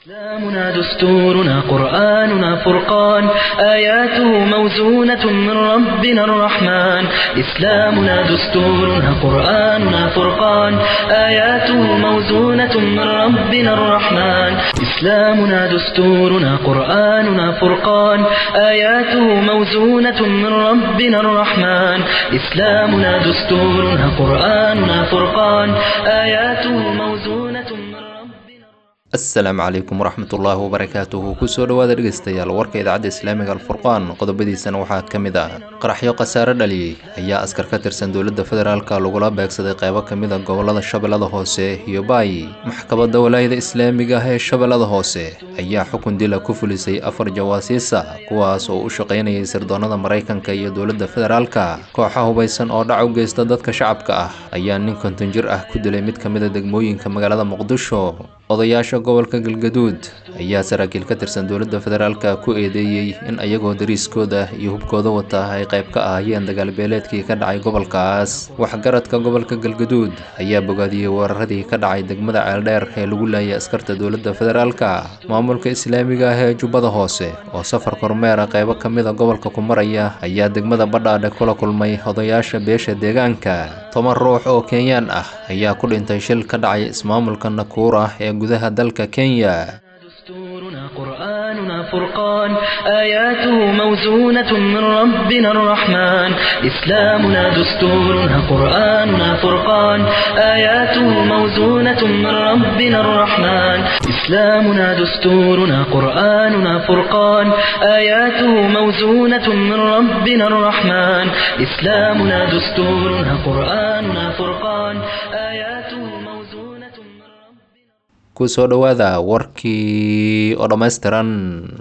إسلامنا دستورنا قرآننا فرقان آياته موزونة من ربنا الرحمن إسلامنا دستورنا قرآننا فرقان آياته موزونة من ربنا الرحمن إسلامنا دستورنا قرآننا فرقان آياته موزونة من ربنا الرحمن إسلامنا دستورنا قرآننا فرقان آياته موزونة من ربنا asalaamu calaykum waraxmatullaahi wabarakaatuhu kusoo dhowaada dhegeystayaal warka idaacadda islaamiga alfurqaan qodobadiisana waxaa ka mid ah qaraxyo khasaare dhaliyey ayaa askar ka tirsan dowladda federaalka lagula beegsaday qeybo ka mid a gobolada shabeellada hoose iyo baayi maxkamadda walaayada islaamiga ah ee shabeellada hoose ayaa xukun dila ku fulisay afar jawaasiisa kuwaas oo u shaqaynayay sirdoonnada maraykanka iyo dowladda federaalka kooxa hubaysan oo dhac u geysta dadka shacabka ah ayaa nin konton jir ah ku dilay mid ka mid a degmooyinka magaalada muqdisho odayaasha gobolka galgaduud ayaa saraakiil ka tirsan dowladda federaalka ku eedeeyey in ayagoo dariiskooda iyo hubkooda wata ay qayb ka ahaayeen dagaalbeeleedkii ka dhacay gobolkaas waxgaradka gobolka galgaduud ayaa bogaadiyey weeraradii ka dhacay degmada ceeldheer ee lagu laayay askarta dowladda federaalka maamulka islaamiga ah ee jubbada hoose oo safar kormeera qaybo ka mid a gobolka ku maraya ayaa degmada badhaadhe kula kulmay odayaasha beesha deegaanka toban ruux oo kenyaan ah ayaa ku dhintay shil ka dhacay ismaamulka nakuura ee gudaha dalka kenya دستورنا قرآننا فرقان آياته موزونة من ربنا الرحمن إسلامنا دستورنا قرآننا فرقان آياته موزونة من ربنا الرحمن إسلامنا دستورنا قرآننا فرقان آياته موزونة من ربنا الرحمن إسلامنا دستورنا قرآننا فرقان آياته موزونة من ربنا kusoo dhowaada warkii oo dhammaystiran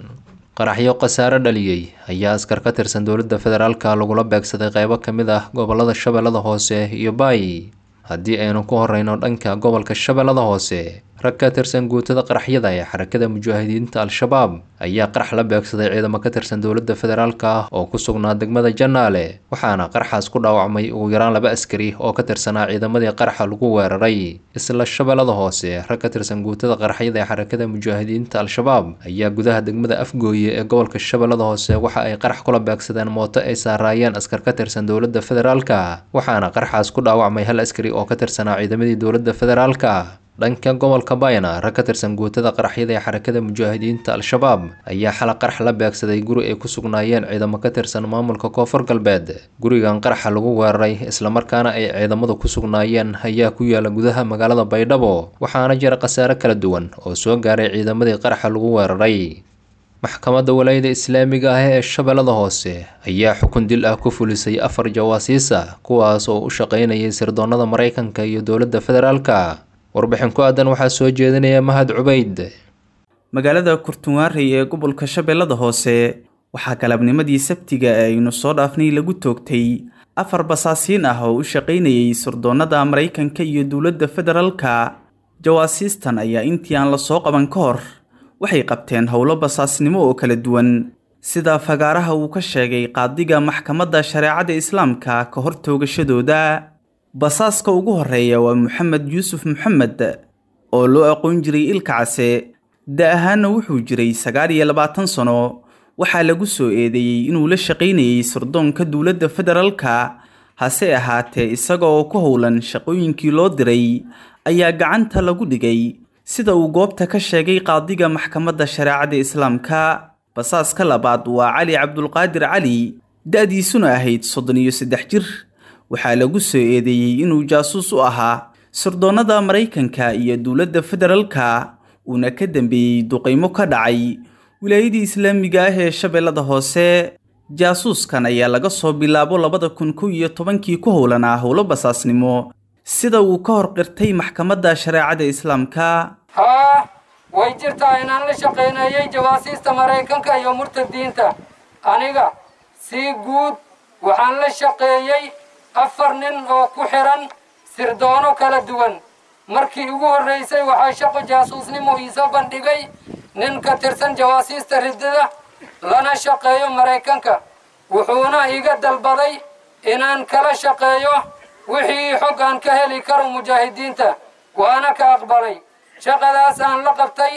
qaraxyo khasaare dhaliyey ayaa askar ka tirsan dowladda federaalka lagula beegsaday qeybo ka mid ah gobolada shabeellada hoose iyo baayi haddii aynu ku horeyno dhanka gobolka shabeellada hoose rag ka tirsan guutada qaraxyada ee xarakada mujaahidiinta al-shabaab ayaa qarax la beegsaday ciidamo ka tirsan dowladda federaalka oo ku sugnaa degmada janaale waxaana qaraxaas ku dhaawacmay ugu yaraan laba askari oo ka tirsanaa ciidamadii qaraxa lagu weeraray isla shabeellada hoose rag ka tirsan guutada qaraxyada ee xarakada mujaahidiinta al-shabaab ayaa gudaha degmada afgooye ee gobolka shabeellada hoose waxa ay qarax kula beegsadeen mooto ay saaraayeen askar ka tirsan dowladda federaalka waxaana qaraxaas ku dhaawacmay hal askari oo ka tirsanaa ciidamadii dowladda federaalka dhanka gobolka bayna rag ka tirsan guutada qaraxyada ee xarakada mujaahidiinta al-shabaab ayaa xala qarax la beegsaday guri ay ku sugnaayeen ciidamo ka tirsan maamulka koonfur galbeed gurigan qaraxa lagu weeraray islamarkaana ay ciidamadu ku sugnaayeen ayaa ku yaala gudaha magaalada baydhabo waxaana jira khasaare kala duwan oo soo gaaray ciidamadii qaraxa lagu weeraray maxkamadda walaayada islaamiga ah ee shabeellada hoose ayaa xukun dil ah ku fulisay afar jawaasiis ah kuwaas oo u shaqaynayay sirdoonnada maraykanka iyo dowladda federaalka warbixin ku aadan waxaa soo jeedinaya mahad cubayd magaalada kurtunwaarey ee gobolka shabeellada hoose waxaa galabnimadii sabtiga ee aynu soo dhaafnay lagu toogtay afar basaasiin ah oo u shaqaynayay sirdoonnada maraykanka iyo dowladda federaalka jawaasiistan ayaa intii aan la soo qaban ka hor waxay qabteen howlo basaasnimo oo kala duwan sida fagaaraha uu ka sheegay qaadiga maxkamadda shareecada islaamka ka hor toogashadooda basaaska ugu horeeya waa moxamed yuusuf moxamed oo loo aqoon jiray ilka case da ahaanna wuxuu jiray sagaal iyo labaatan sano waxaa lagu soo eedeeyey inuu la shaqaynayay sirdoonka dowladda federaalka hase ahaatee isaga oo ku howlan shaqooyinkii loo diray ayaa gacanta lagu dhigay sida uu goobta ka sheegay qaadiga maxkamadda shareecada islaamka basaaska labaad waa cali cabdulqaadir cali da-diisuna ahayd soddon iyo saddex jir waxaa lagu soo eedeeyey inuu jaasuus u ahaa sirdoonnada maraykanka iyo dowladda federaalka uuna ka dambeeyey duqaymo ka dhacay wilaayadii islaamiga ah ee shabeellada hoose jaasuuskan ayaa laga soo bilaabo labada kun kow iyo tobankii ku howlanaa howlo basaasnimo sida uu ka hor qirtay maxkamadda shareecada islaamka haa way jirtaa inaan la shaqaynayay jawaasiista maraykanka iyo murtadiinta aniga si guud waxaan la shaqeeyey afar nin oo ku xidhan sirdoono kala duwan markii ugu horraysay waxaa shaqo jaasuusnimo iisoo bandhigay nin ka tirsan jawaasiista riddada lana shaqeeyo maraykanka wuxuuna iga dalbaday inaan kala shaqeeyo wixii xog aan ka heli karo mujaahidiinta waana ka aqbalay shaqadaas aan la qabtay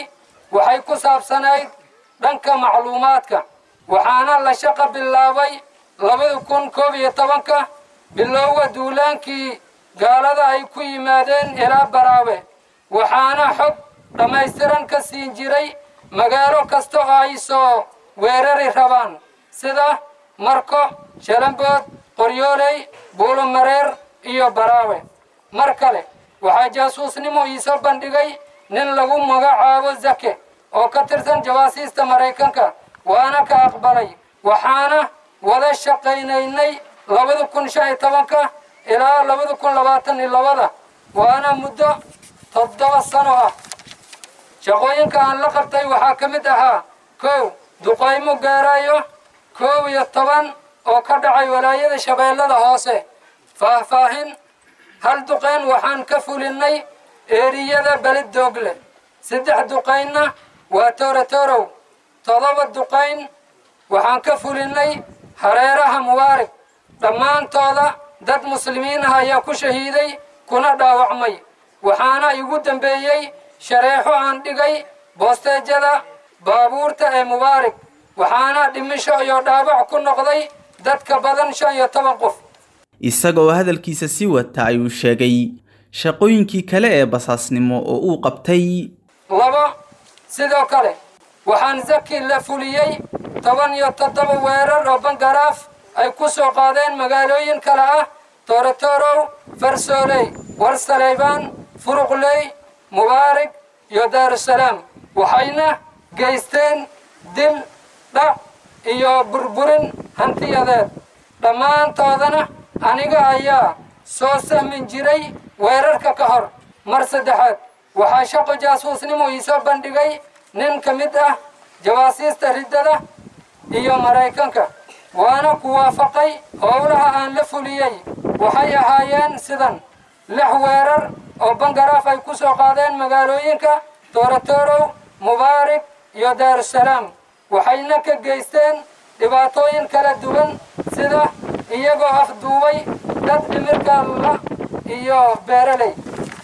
waxay ku saabsanayd dhanka macluumaadka waxaana la shaqo bilaabay labada kun koob iyo tobanka bilowga duulaankii gaalada ay ku yimaadeen ilaa baraawe waxaana xog dhammaystiran ka siin jiray magaalo kasta oo ay soo weerari rabaan sida marko shalambood qoryooley buulomareer iyo baraawe mar kale waxaa jaasuusnimo iisoo bandhigay nin lagu magacaabo zake oo ka tirsan jawaasiista maraykanka waana ka aqbalay waxaana wada shaqaynaynay labada kun shan iyo tobanka ilaa labada kun labaatan iyo labada waana muddo toddoba sano ah shaqooyinka aan la qabtay waxaa ka mid ahaa kow duqaymo gaarayo koob iyo toban oo ka dhacay walaayada shabeellada hoose faahfaahin hal duqayn waxaan ka fulinnay eeriyada belid doogle saddex duqaynna waa toorotorow todoba duqayn waxaan ka fulinnay hareeraha mubaarig dhammaantooda dad muslimiin ah ayaa ku shahiiday kuna dhaawacmay waxaana igu dambeeyey shareexo aan dhigay boosteejada baabuurta ee mubaarig waxaana dhimisho iyo dhaawac ku noqday dadka badan shan iyo toban qof isagoo hadalkiisa sii wata ayuu sheegay shaqooyinkii kale ee basaasnimo oo uu qabtay labo sidoo kale waxaan zaki la fuliyey toban iyo toddoba weerar oo bangaraaf ay ku soo qaadeen magaalooyin kale ah toorotorow farsooley warsaleybaan furuqley mubaarig iyo daarusalaam waxayna geysteen dil dhac iyo burburin hantiyadeed dhammaantoodana aniga ayaa soo sahmin jiray weerarka ka hor mar saddexaad waxaa shaqo jaasuusnimo iisoo bandhigay nin ka mid ah jawaasiista riddada iyo maraykanka waana ku waafaqay howlaha aan la fuliyey waxay ahaayeen sidan lix weerar oo bangaraaf ay ku soo qaadeen magaalooyinka toorotorow mubaarig iyo daarusalaam waxayna ka geysteen dhibaatooyin kala duwan sida iyagoo afduubay dad dhimirka la iyo beeraley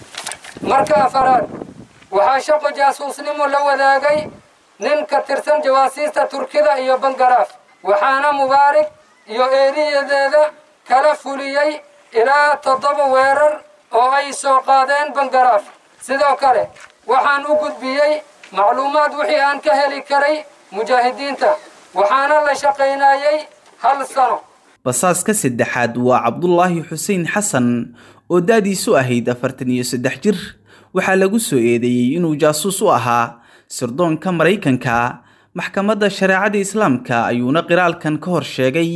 marka afaraad waxaa shaqo jaasuusnimo la wadaagay nin ka tirsan jawaasiista turkida iyo bangaraaf waxaana mubaarig iyo eeriyadeeda kala fuliyey ilaa toddoba weerar oo ay soo qaadeen bangaraaf sidoo kale waxaan u gudbiyey macluumaad wixii aan ka heli karay mujaahidiinta waxaana la shaqaynayey hal sano basaaska saddexaad waa cabdulaahi xuseen xasan oo da-diisu ahayd afartan iyo saddex jir waxaa lagu soo eedeeyey inuu jaasuus u ahaa sirdoonka maraykanka maxkamadda shareecada islaamka ayuuna qiraalkan ka hor sheegay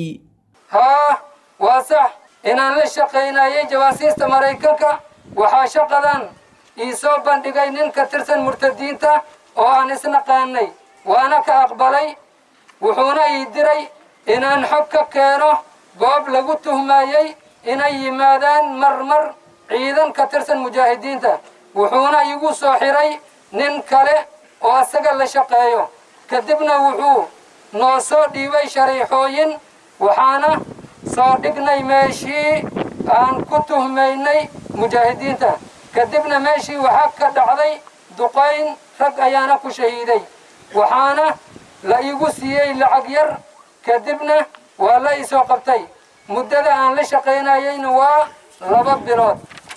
haa waa sax inaan la shaqaynayay jawaasiista maraykanka waxaa shaqadan ii soo bandhigay nin ka tirsan murtadiinta oo aan isnaqaanay waana ka aqbalay wuxuuna ii diray inaan xog ka keeno goob lagu tuhmayey inay yimaadaan marmar ciidan ka tirsan mujaahidiinta wuxuuna igu soo xiray nin kale oo asaga la shaqeeyo kadibna wuxuu noo soo dhiibay shariixooyin waxaana soo dhignay meeshii aan ku tuhmaynay mujaahidiinta kadibna meeshii waxaa ka dhacday duqayn rag ayaana ku shahiiday waxaana la iigu siiyey lacag yar kadibna waa la isoo qabtay muddada aan la shaqaynayeyna waa laba bilood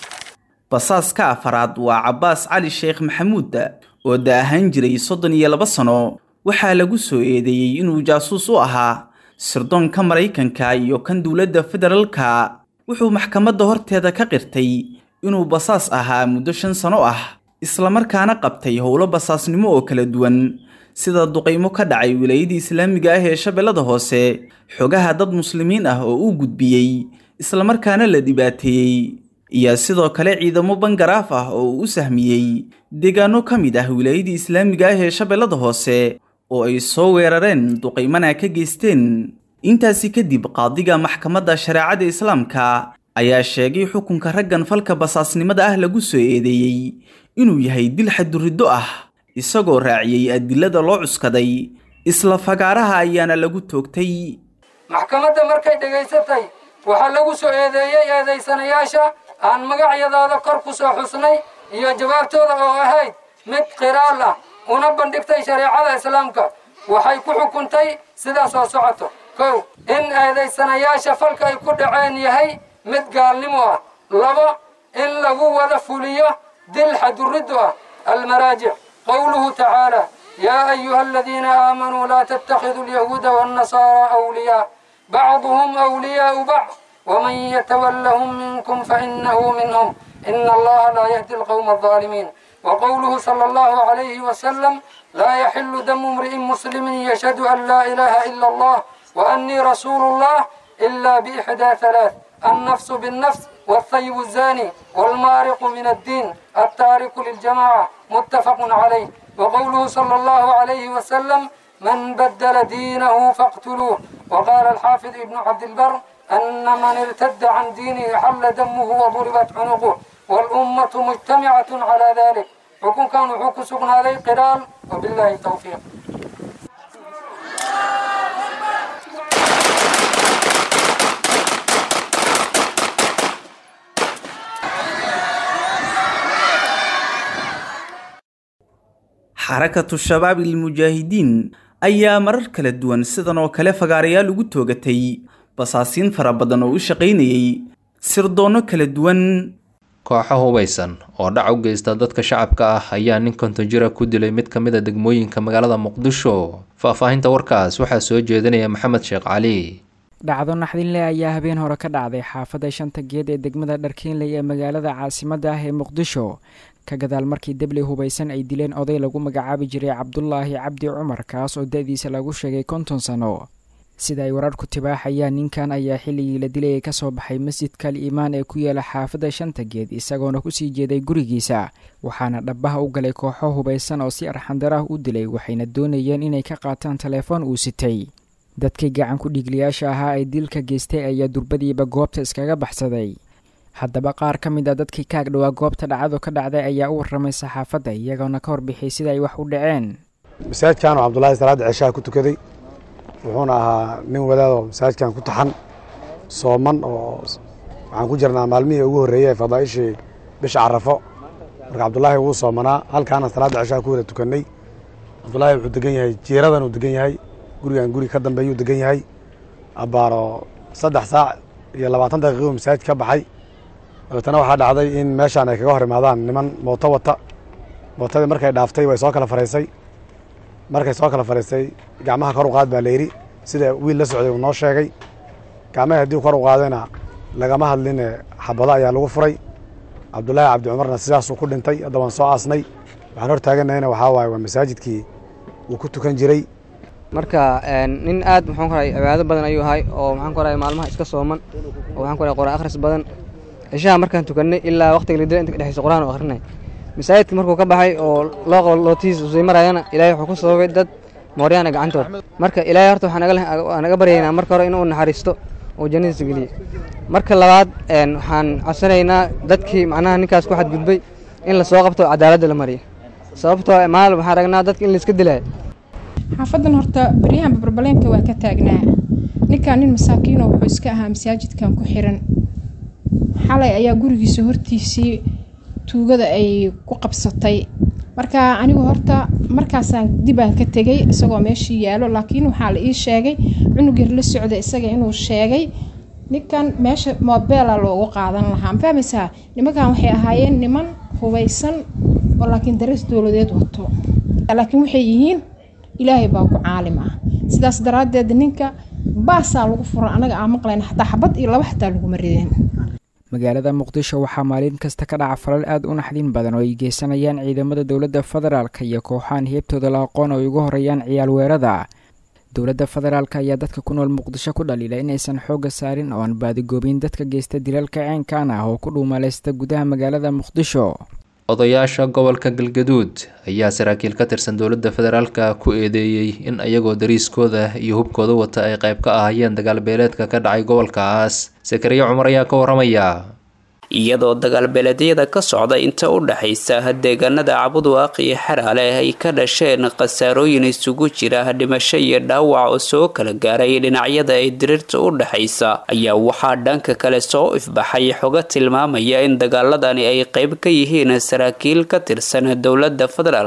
basaaska afaraad waa cabbaas cali sheekh maxamuud oo da ahaan jiray soddon iyo laba sano waxaa lagu soo eedeeyey inuu jaasuus u ahaa sirdoonka maraykanka iyo kan dowladda federaalka wuxuu maxkamadda horteeda ka qirtay inuu basaas ahaa muddo shan sano ah islamarkaana qabtay howlo basaasnimo oo kala duwan sida duqaymo ka dhacay wilaayadii islaamiga ah ee shabeellada hoose xogaha dad muslimiin ah oo uu gudbiyey islamarkaana la dhibaateeyey iyo sidoo kale ciidamo bangaraaf ah oo uu u sahmiyey deegaano ka mid ah wilaayadii islaamiga ah ee shabeellada hoose oo ay soo weerareen duqaymana ka geysteen intaasi kadib qaadiga maxkamadda shareecada islaamka ayaa sheegay xukunka raggan falka basaasnimada ah lagu soo eedeeyey inuu yahay dil xaduriddo ah isagoo raaciyey adilada loo cuskaday isla fagaaraha ayaana lagu toogtay maxkamadda markay dhegaysatay waxaa lagu soo eedeeyey eedaysanayaasha aan magacyadooda kor ku soo xusnay iyo jawaabtooda oo ahayd mid qiraal ah una bandhigtay shareecada islaamka waxay ku xukuntay sidaa soo socoto kow in eedaysanayaasha falka ay ku dhaceen yahay mid gaalnimo ah labo in lagu wada fuliyo dil xaduriddu ah almaraajic qowluhu tacaala yaa ayuha aladiina aamanuu laa tattakhiduu alyahuuda waannasaaraa awliyaa bacduhum awliyaau bacd waman yatawallahum minkum fainahu minhum ina allaha laa yahdi alqawma alظaalimiin وقوله صلى الله عليه وسلم لا يحل دم امرئ مسلم يشهد أن لا إله إلا الله وأني رسول الله إلا بإحدى ثلاث النفس بالنفس والثيب الزاني والمارق من الدين التارك للجماعة متفق عليه وقوله صلى الله عليه وسلم من بدل دينه فاقتلوه وقال الحافظ ابن عبد البر أن من ارتد عن دينه حل دمه وضربت عنقه والأمة مجتمعة على ذلك حكم كان حكم سبنا عليه قرال وبالله التوفيق xarakatu shabaab ilmujaahidiin ayaa marar kala duwan sidan oo kale fagaarayaal ugu toogatay basaasiin fara badan oo u shaqaynayay sirdoonno kala duwan kooxo hubaysan oo dhac u geysta dadka shacabka ah ayaa nin konton jira ku dilay mid ka mid a degmooyinka magaalada muqdisho faahfaahinta warkaas waxaa soo jeedinaya maxamed sheekh cali dhacdo naxdinle ayaa habeen hore ka dhacday xaafadda shanta geed ee degmada dharkiinley ee magaalada caasimadda ah ee muqdisho ka gadaal markii debley hubaysan ay dileen oday lagu magacaabi jiray cabdulaahi cabdi cumar kaas oo da-diisa lagu sheegay konton sano sida ay wararku tibaaxayaan ninkan ayaa xilligii la dilayay ka soo baxay masjidka al iimaan ee ku yaala xaafadda shanta geed isagoona kusii jeeday gurigiisa waxaana dhabbaha u galay kooxo hubaysan oo si arxandarah u dilay waxayna doonayeen inay ka qaataan telefoon uu sitay dadkii gacan ku dhiigliyaasha ahaa ee dilka geystay ayaa durbadiiba goobta iskaga baxsaday haddaba qaar ka mid a dadkii kaag dhowaa goobta dhacdo ka dhacday ayaa u warramay saxaafadda iyagoona ka warbixiyay sida ay wax u dhaceen masaajidkan oo cabdulaahi salaadda ceshaha ku tukaday wuxuuna ahaa nin wadaadoo masaajidkan ku taxan sooman oo waxaan ku jirnaa maalmihii ugu horreeyey ee fadaa'ishii bisha carafo marka cabdulaahi wuu soomanaa halkaana salaadda ceshaha ku wada tukannay cabdulaahi wuxuu degan yahay jiiradan uu degan yahay gurigan guri ka dambeeyuu degan yahay abbaaro saddex saac iyo labaatan daqiiquu masaajid ka baxay dabeetana waxaa dhacday in meeshaan ay kaga hor imaadaan niman mooto wata mootadii markay dhaaftay way soo kala faraysay markay soo kala faraysay gacmaha kor u qaad baa layidhi sida wiil la socday uu noo sheegay gacmaha haddii kor u qaadayna lagama hadline xabado ayaa lagu furay cabdulaahi cabdi cumarna sidaasuu ku dhintay hadda waan soo aasnay waxaan hor taaganahayna waxaa waaye waa masaajidkii uu ku tukan jiray marka nin aad maxaan ku rahay cibaado badan ayuu ahay oo maxaan ku rahay maalmaha iska sooman oo waxaan ku rahay quraan akhris badan cishaha markaan tukannay ilaa waqtiga la dila inta ka dhexaysa quraan oo akhrinay masaajidka markuu ka baxay oo loo qabo lootihiis usii marayana ilaahay wuxuu ku sababay dad mooryaana gacantood marka ilaahay horta waxaan naga baryaynaa marka hore inuu naxariisto oo jannadiisa geliye marka labaad waxaan codsanaynaa dadkii macnaha ninkaas ku xadgudbay in lasoo qabto cadaaladda la mariyo sababtoo maal waxaan ragnaa dadka in layska dilaayo xaafadan horta baryahan babarbaleenka waa ka taagnaa ninkan nin masaakiino wuxuu iska ahaa masaajidkan ku xiran xalay ayaa gurigiisa hortiisii tuugada ay ku qabsatay marka anigu horta markaasaan dibaan ka tegay isagoo meeshii yaalo laakiin waxaa la ii sheegay cunug yar la socda isaga inuu sheegay ninkan meesha mobeela loogu qaadan lahaa ma fahmaysaa nimankan waxay ahaayeen niman hubaysan oo laakiin darees dowladeed wato laakiin waxay yihiin ilaahay baa ku caalim ah sidaas daraaddeed ninka baasaa lagu fura anaga aan maqlayn xataa xabad iyo laba xataa laguma rideen magaalada muqdisho waxaa maalin kasta ka dhaca falal aad u naxdin badan oo ay geysanayaan ciidamada dowladda federaalka iyo kooxahan heebtooda la aqoon oo ay ugu horeeyaan ciyaal weerada dowladda federaalka ayaa dadka ku nool muqdisho ku dhaliila inaysan xoogga saarin oo aan baadigoobin dadka geysta dilalka ceenkan ah oo ku dhuumaleysta gudaha magaalada muqdisho odayaasha gobolka galgaduud ayaa saraakiil ka tirsan dowladda federaalka ku eedeeyey in ayagoo dariiskooda iyo hubkooda wata ay qayb ka ahayeen dagaal beeleedka ka dhacay gobolkaas sakariya cumar ayaa ka waramaya iyadoo dagaalbeeleedyada ka socda inta u dhexaysa deegaanada cabudwaaq iyo xaraale ay ka dhasheen khasaarooyin isugu jira dhimasho iyo dhaawac oo soo kala gaaray dhinacyada ay diriirta u dhexaysa ayaa waxaa dhanka kale soo ifbaxay xogo tilmaamaya in dagaaladani ay qayb ka yihiin saraakiil ka tirsan dowladda federaalka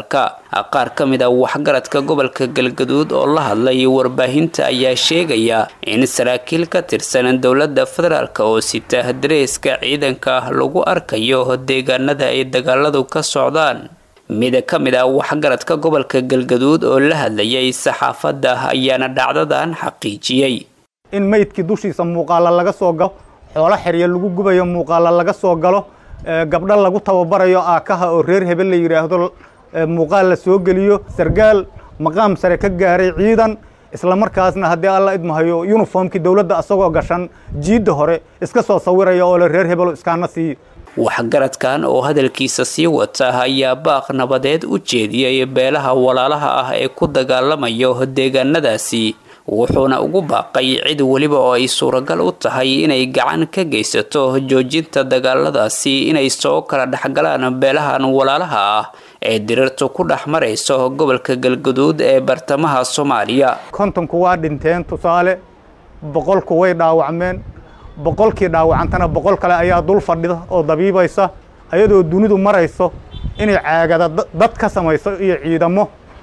qaar ka mid a waxgaradka gobolka galgaduud oo la hadlay warbaahinta ayaa sheegaya in saraakiil ka tirsan dowladda federaalk oo sita dareeska ciidanka lagu arkayo deegaanada ay dagaaladu ka socdaan mid ka mid ah waxgaradka gobolka galgaduud oo la hadlayay saxaafadda ayaana dhacdadan xaqiijiyey in meydkii dushiisa muuqaala laga soo galo xoolo xerya lagu gubayo muuqaala laga soo galo gabdho lagu tababarayo aakaha oo reer hebel la yidhaahdo muuqaal la soo geliyo sargaal maqaam sare ka gaaray ciidan islamarkaasna haddii alla idmahayo yuniformkii dowladda asagoo gashan jiidda hore iska soo sawiraya oo le reer hebelo iskaana siiyo waxgaradkan oo hadalkiisa sii wata ayaa baaq nabadeed u jeediyey beelaha walaalaha ah ee ku dagaalamayo deegaanadaasi wuxuuna ugu baaqay cid weliba oo ay suuragal u tahay inay gacan ka geysato joojinta dagaaladaasi inay soo kala dhexgalaan beelahan walaalaha ah ee dirirtu ku dhex marayso gobolka galgaduud ee bartamaha soomaaliya kontonku waa dhinteen tusaale boqolku way dhaawacmeen boqolkii dhaawacantana boqol kale ayaa dul fadhida oo dabiibaysa ayadoo dunidu marayso inay caagada dad ka samayso iyo ciidamo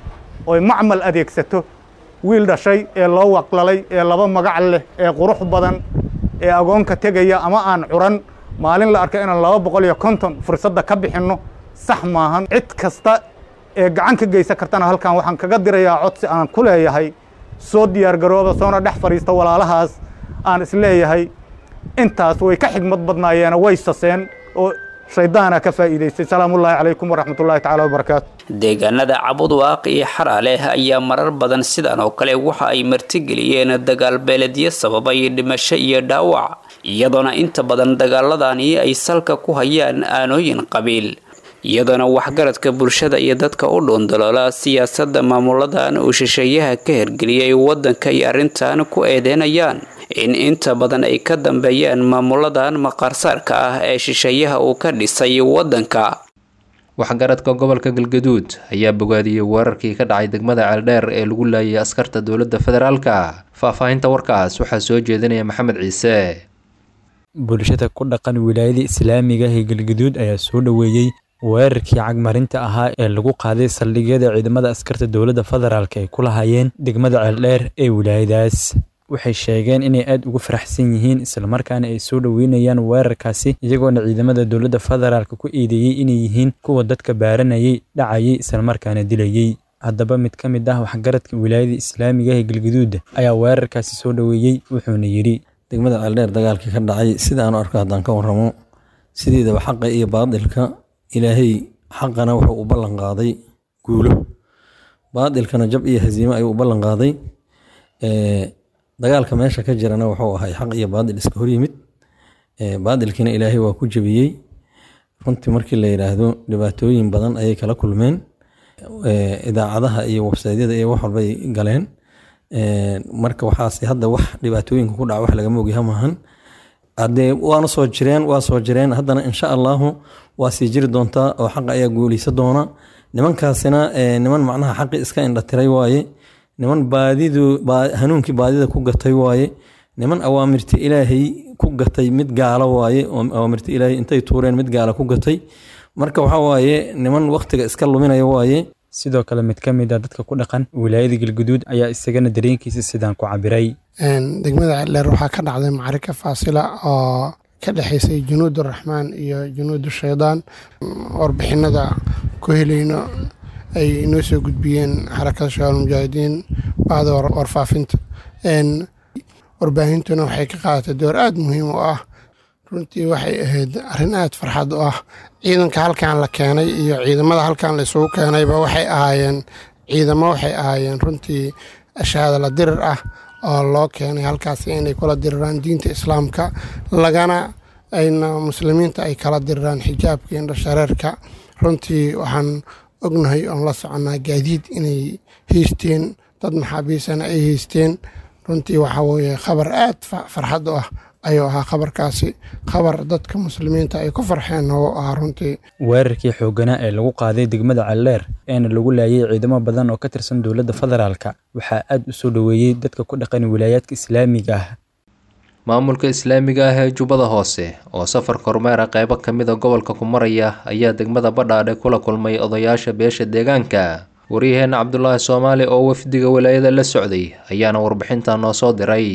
oy macmal adeegsato wiil dhashay ee loo waqlalay ee laba magac leh ee qurux badan ee agoonka tegaya ama aan curan maalin la arka inaan laba boqol iyo konton fursadda ka bixinno sax maahan cid kasta ee gacan ka geysan kartana halkan waxaan kaga dirayaa codsi aan ku leeyahay soo diyaargarooba soona dhex fadhiista walaalahaas aan isleeyahay intaas way ka xigmad badnaayeena way saseen oo shaydaana ka faa'iidaystay salaamullaahi calaykum waraxmatullaahi tacaala wabarakaatu deegaanada cabudwaaq iyo xaraaleh ayaa marar badan sidan oo kale waxa ay martigeliyeen dagaal beeledyo sababay dhimasho iyo dhaawac iyadoona inta badan dagaaladani ay salka ku hayaan aanooyin qabiil iyadoona waxgaradka bulshada iyo dadka u dhuundaloola siyaasadda maamuladan uu shisheeyaha ka hergeliyay waddanka iyo arrintan ku eedeynayaan in inta badan ay ka dambeeyaan maamuladan maqaarsaarka ah ee shisheeyaha uu ka dhisay waddanka waxgaradka gobolka galgaduud ayaa bogaadiyey weerarkii ka dhacay degmada ceeldheer ee lagu laayay askarta dowladda federaalka faahfaahinta warkaas waxaa soo jeedinaya maxamed ciise bulshada ku dhaqan wilaayada islaamiga ee galgaduud ayaa soo dhoweeyey weerarkii cagmarinta ahaa ee lagu qaaday saldhigyada ciidamada askarta dowladda federaalk ay ku lahaayeen degmada ceeldheer ee wilaayadaas waxay sheegeen inay aad ugu faraxsan yihiin islamarkaana ay soo dhoweynayaan weerarkaasi iyagoona ciidamada dowladda federaalk ku eedeeyey inay yihiin kuwa dadka baaranayay dhacayay islamarkaana dilayey haddaba mid ka mid ah waxgaradka wilaayada islaamiga ee galgaduud ayaa weerarkaasi soo dhoweeyey wuxuuna yidhi degmada ceeldheer dagaalkii ka dhacay sida aanu arko haddaan ka warramo sideedaba xaqa iyo baadilka ilaahay xaqana wuxuu u ballan qaaday guulo baadilkana jab iyo hasiimo ayuu u ballan qaaday dagaalka meesha ka jirana wuxuu ahay xaq iyo baadil iska hor yimid baadilkiina ilaahay waa ku jebiyey runtii markii la yidhaahdo dhibaatooyin badan ayay kala kulmeen idaacadaha iyo websaydyada iyo wax walbay galeen marka waxaas hadda wax dhibaatooyinka ku dhaca wax lagama ogyaha maahan hadee waana soo jireen waa soo jireen haddana insha allahu waa sii jiri doontaa oo xaqa ayaa guuleysa doona nimankaasina niman macnaha xaqi iska indhatiray waaye niman baadidu hanuunkii baadida ku gatay waaye niman awaamirta ilaahay ku gatay mid gaalo waaye oo awaamirta ilaahay intay tuureen mid gaala ku gatay marka waxa waaye niman waktiga iska luminaya waaye sidoo kale mid ka mid a dadka ku dhaqan wilaayada galguduud ayaa isagana dareenkiisa sidaan ku cabiray degmada ceeldheer waxaa ka dhacday macarika faasila oo ka dhexaysay junuud araxmaan iyo junuud shaydaan warbixinada ku helayno ay inoo soo gudbiyeen xarakada shabaal mujaahidiin bacda warfaafinta warbaahintuna waxay ka qaadatay door aada muhiim u ah runtii waxay ahayd arrin aada farxad u ah ciidanka halkan la keenay iyo ciidamada halkan la isugu keenayba waxay ahaayeen ciidamo waxay ahaayeen runtii shahaada la dirir ah oo loo keenay halkaasi inay kula diriraan diinta islaamka lagana ayna muslimiinta ay kala diriraan xijaabka iyo indhashareerka runtii waxaan ognahay oon la soconnaa gaadiid inay haysteen dad maxaabiisana ay haysteen runtii waxaa weeye khabar aad farxad u ah ayuu ahaa khabarkaasi khabar dadka muslimiinta ay ku farxeen oo ahaa runtii weerarkii xoogganaa ee lagu qaaday degmada calleer eena lagu laayay ciidamo badan oo ka tirsan dowladda federaalka waxaa aad u soo dhoweeyey dadka ku dhaqan wilaayaadka islaamiga ah maamulka islaamiga ah ee jubbada hoose oo safar kormeera qeybo ka mid a gobolka ku maraya ayaa degmada badhaadhe kula kulmay odayaasha beesha deegaanka waryaheena cabdulaahi soomaali oo wafdiga walaayada la socday ayaana warbixinta noo soo diray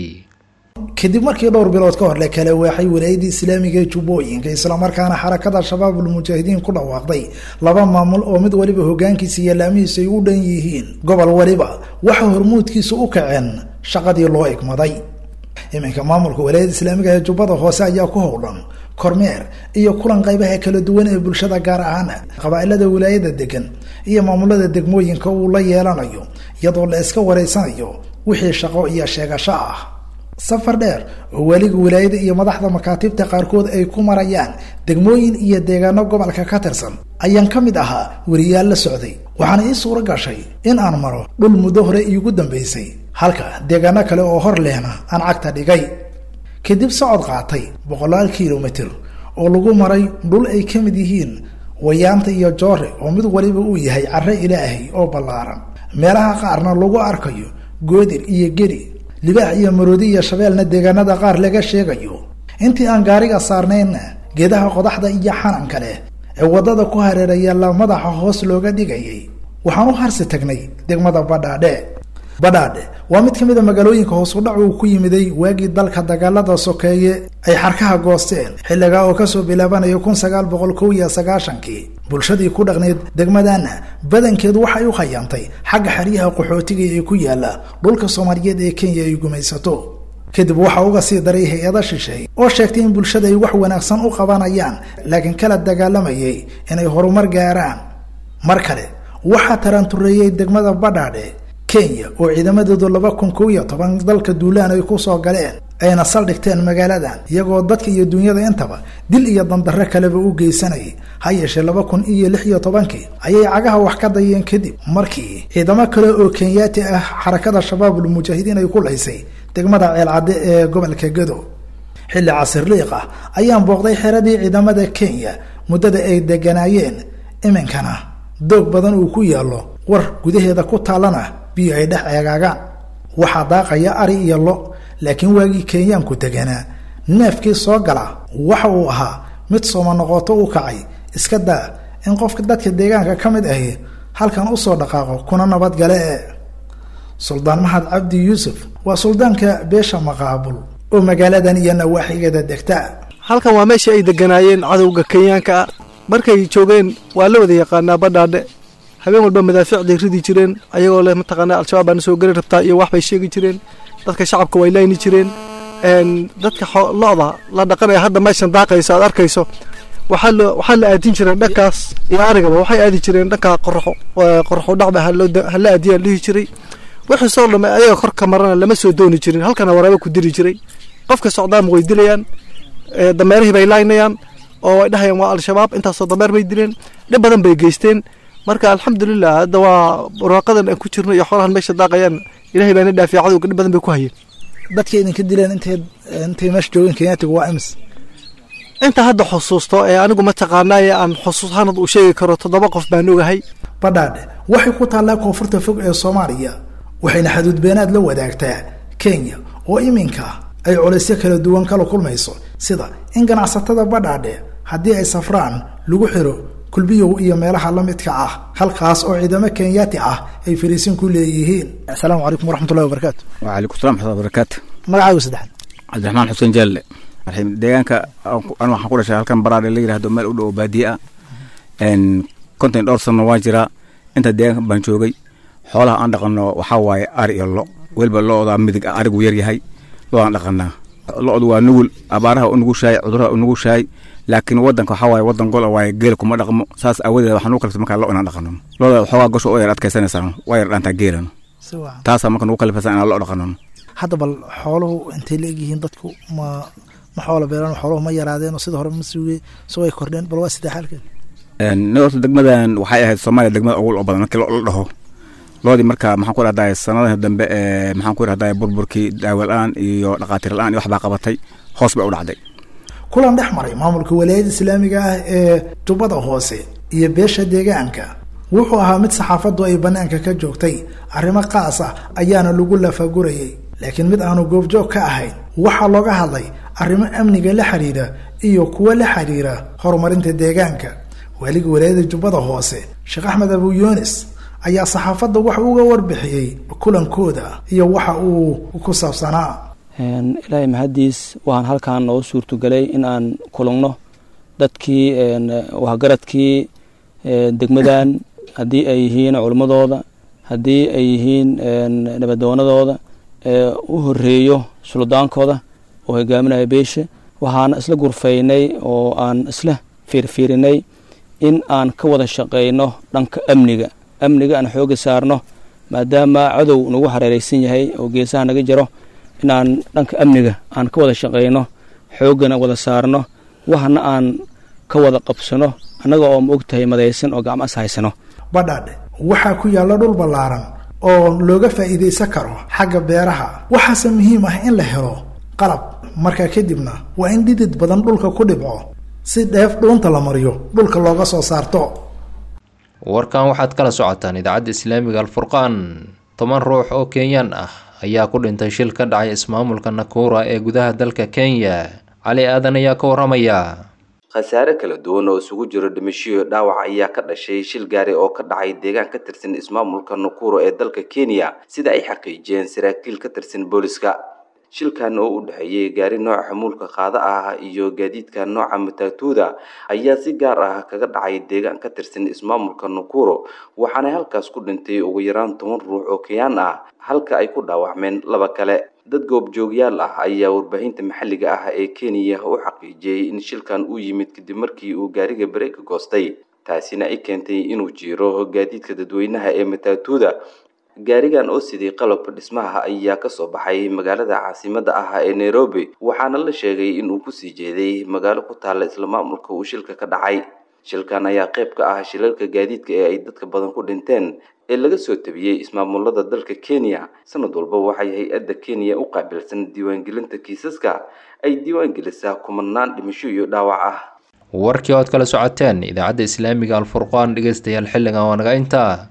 kadib markii dhowr bilood ka hor la kala waaxay walaayadii islaamiga ee jubbooyinka islamarkaana xarakada shabaabul mujaahidiin ku dhawaaqday laba maamul oo mid waliba hogaankiisa iyo laamihiisa ay u dhan yihiin gobol waliba waxa hormuudkiisa u kaceen shaqadii loo igmaday iminka maamulka walaayada islaamiga ee jubbada hoose ayaa ku howlan kormeer iyo kulan qaybaha kala duwan ee bulshada gaar ahaan qabaa-ilada wilaayada degan iyo maamulada degmooyinka uu la yeelanayo iyadoo la iska wareysanayo wixii shaqo iyo sheegasho ah safar dheer oo weliga wilaayada iyo madaxda makaatibta qaarkood ay ku marayaan degmooyin iyo deegaano gobolka ka tirsan ayaan ka mid ahaa weriyaal la socday waxaana ii suuro gashay in aan maro dhul muddo hore iigu dambaysay halka deegaano kale oo hor lehna aan cagta dhigay kadib socod qaatay boqolaal kilomitir oo lagu maray dhul ay ka mid yihiin wayaanta iyo joore oo mid waliba uu yahay carre ilaahay oo ballaaran meelaha qaarna lagu arkayo goodir iyo geri libaax iyo maroodi iyo shabeelna deegaanada qaar laga sheegayo intii aan gaariga saarnaynna geedaha qodaxda iyo xananka leh ee waddada ku hareeraya la madaxa hoos looga dhigayay waxaan u harsi tagnay degmada badhaadhe badhaadhe waa mid ka mid a magaalooyinka hoosudhac uu ku yimiday waagii dalka dagaalada sokeeye ay xarkaha goosteen xilligaa oo kasoo bilaabanaya kun sagaal boqol kow iyo sagaashankii bulshadii ku dhaqneyd degmadana badankeedu waxay u khayaantay xagga xeryaha qaxootiga ee ku yaala dhulka soomaaliyeed ee kenya ay gumaysato kadib waxaa uga sii daray hay-ada shisheey oo sheegtay in bulshada ay wax wanaagsan u qabanayaan laakiin kala dagaalamayay inay horumar gaaraan mar kale waxaa tarantureeyey degmada badhaadhe kenya oo ciidamadeedu laba kun kow iyo toban dalka duulaan ay kusoo galeen ayna saldhigteen magaaladan iyagoo dadka iyo dunyada intaba dil iyo dandarre kaleba u geysanayay ha yeeshee laba kun iyo lix iyo tobankii ayay cagaha wax ka dayeen kadib markii ciidamo kale oo kenyaati ah xarakada shabaabul mujaahidiin ay ku laysay degmada ceelcadde ee gobolka gado xilli casirliiq ah ayaan booqday xeradii ciidamada kenya muddada ay deganaayeen iminkana doog badan uu ku yaallo war gudaheeda ku taallana biyo ay dhex eegaagaan waxaa daaqaya ari iyo lo laakiin waagii kenyaanku deganaa neefkii soo gala waxa uu ahaa mid sooma noqoto u kacay iska daa in qofka dadka deegaanka ka mid ahi halkan usoo dhaqaaqo kuna nabadgale e suldaan mahad cabdi yuusuf waa suldaanka beesha maqaabul oo magaaladan iyo nawaaxigeeda degta halkan waa meeshii ay deganaayeen cadowga kenyaanka ah markay joogeen waa la wada yaqaanaa badhaadhe habeen walba madaafiicday ridi jireen ayagoo leh mataqaanaa al-shabaab baana soo geli rabtaa iyo wax bay sheegi jireen dadka shacabka way layni jireen dadka lo-da la dhaqanaya hadda meeshan daaqayso aad arkayso waxaa la waxaa la aadin jireen dhankaas iyo arigaba waxay aadi jireen dhanka qoraxo qoraxo dhacba hala aadiyaan dhihi jiray wixii soo dhamay ayaga korka marana lama soo dooni jirin halkana waraaba ku diri jiray qofka socdaama way dilayaan dameerihii bay laynayaan oo way dhahayaan waa al-shabaab intaasoo dameer bay dileen dhib badan bay geysteen marka alxamdulilah hadda waa barwaaqadan aan ku jirno iyo xoolahan meesha daaqayaan ilahay baana dhaafiya cadowga dhib badan bay ku hayeen dadka idinka dileen intay intay meesha joogeen kenyaatiga waa imis inta hadda xusuusto ee anigu mataqaanaaye aan xusuus hanad uu sheegi karo toddoba qof baan ogahay badhaadhe waxay ku taallaa koonfurta fog ee soomaaliya waxayna xaduudbeenaad la wadaagtaa kenya oo iminka ay culaysyo kala duwan kala kulmayso sida in ganacsatada badhaadhe haddii ay safraan lagu xiro kulbiyow iyo meelaha la midka ah halkaas oo ciidamo kenyaati ah ay fariisin ku leeyihiin asalaamu calaykum waraxmatullahi wabarakaatu waalaikum salam waxmatullahi wabarakaatu magacaagu saddexaad cabdiraxmaan xuseen jaalle deegaanka anu waxaan ku dhashay halkan baraadhe la yirahdo meel u dhow baadiye ah konton dhowr sano waan jiraa inta deegaanka baan joogay xoolaha aan dhaqano waxaa waaye ari iyo lo weliba lo-da midig ah arigu yar yahay lo-daan dhaqanaa lo-du waa nugul abaaraha u nugushahay cuduraha u nugushahay laakiin wadanka waxaa waaye wadan gol waaye geel kuma dhaqmo saas aawadeed waxaan u kalifta markaa lo inaan dhaqano loda waxoogaa gosha oo yar adkaysanaysaa waa yar dhaantaa geelan taasaa marka nugu kalifaysa inaan lo dhaqano hadda bal xooluhu intay la egyihiin dadku ma ma xoola beelaan xooluhu ma yaraadeen oo sida hore ma suugay soo ay kordheen bal waa sidee xaalkeed horta degmadan waxay ahayd soomaaliya degmada ugu lo badan markii lo la dhaho loodii marka maxaan ku rahdaa sanadaha dambe ee maxaan ku rahdaa burburkii daawo la-aan iyo dhaqaatiir la-aan iyo waxbaa qabatay hoos bay u dhacday kulan dhex maray maamulka walaayada islaamiga ah ee jubbada hoose iyo beesha deegaanka wuxuu ahaa mid saxaafaddu ay bannaanka ka joogtay arrimo qaas ah ayaana lagu lafagurayay laakiin mid aanu goobjoog ka ahayn waxaa looga hadlay arrimo amniga la xiriira iyo kuwo la xiriira horumarinta deegaanka waaliga walaayada jubbada hoose sheekh axmed abu yunis ayaa saxaafadda waxa uga warbixiyey kulankooda iyo waxa uu ku saabsanaa ilaahay mahaddiis waxaan halkaan noo suurtogelay in aan kulugno dadkii waxgaradkii degmadan haddii ay yihiin culimmadooda haddii ay yihiin nabadoonadooda u horeeyo suldaankooda oo hogaaminaya beesha waxaan isla gurfaynay oo aan isla fiirfiirinay in aan ka wada shaqayno dhanka amniga amniga aan xooga saarno maadaama cadow nagu hareereysan yahay oo geesaha naga jiro inaan dhanka amniga aan ka wada shaqayno xooggana wada saarno waxna aan ka wada qabsano annaga oo ma og tahay madaysan oo gacmo is haysano badhaadhe waxaa ku yaalla dhul ballaaran oo looga faa'iidaysan karo xagga beeraha waxaase muhiim ah in la helo qalab markaa kadibna waa in dhidid badan dhulka ku dhibco si dheef dhuunta la mariyo dhulka looga soo saarto warkan waxaad kala socotaan idaacadda islaamiga alfurqaan toban ruux oo kenyaan ah ayaa ku dhintay shil ka dhacay ismaamulka nakura ee gudaha dalka kenya cali aadan ayaa ka waramaya khasaare kala duwan oo isugu jiro dhimashiyo dhaawac ayaa ka dhashay shil gaari oo ka dhacay deegaan ka tirsan ismaamulka nakuro ee dalka kenya sida ay xaqiijiyeen saraakiil ka tirsan booliska shilkan oo u dhexeeyey gaari nooca xamuulka qaada ah iyo gaadiidka nooca matatuuda ayaa si gaar ah kaga dhacay deegaan ka tirsan ismaamulka nakuro waxaana halkaas ku dhintay ugu yaraan toban ruux oo keyaan ah halka ay ku dhaawacmeen laba kale dad goobjoogyaal ah ayaa warbaahinta maxalliga ah ee kenya u xaqiijiyey in shilkan uu yimid kadib markii uu gaariga bareega goostay taasina ay keentay inuu jiiro gaadiidka dadweynaha ee matatuuda gaarigan oo sidii qalabka dhismaha ayaa kasoo baxay magaalada caasimada ah ee nairobi waxaana la sheegay inuu kusii jeeday magaalo ku taalla isla maamulka uu shilka ka dhacay shilkan ayaa qayb ka ah shilalka gaadiidka ee ay dadka badan ku dhinteen ee laga soo tabiyey ismaamulada dalka kenya sanad walba waxay hay-adda kenya u qaabilsan diiwaangelinta kiisaska ay diiwaangelisaa kumanaan dhimasho iyo dhaawac ah warkii ood kala socoteen idaacadda islaamiga alfurqaan dhegeystayaal xilligan waa naga intaa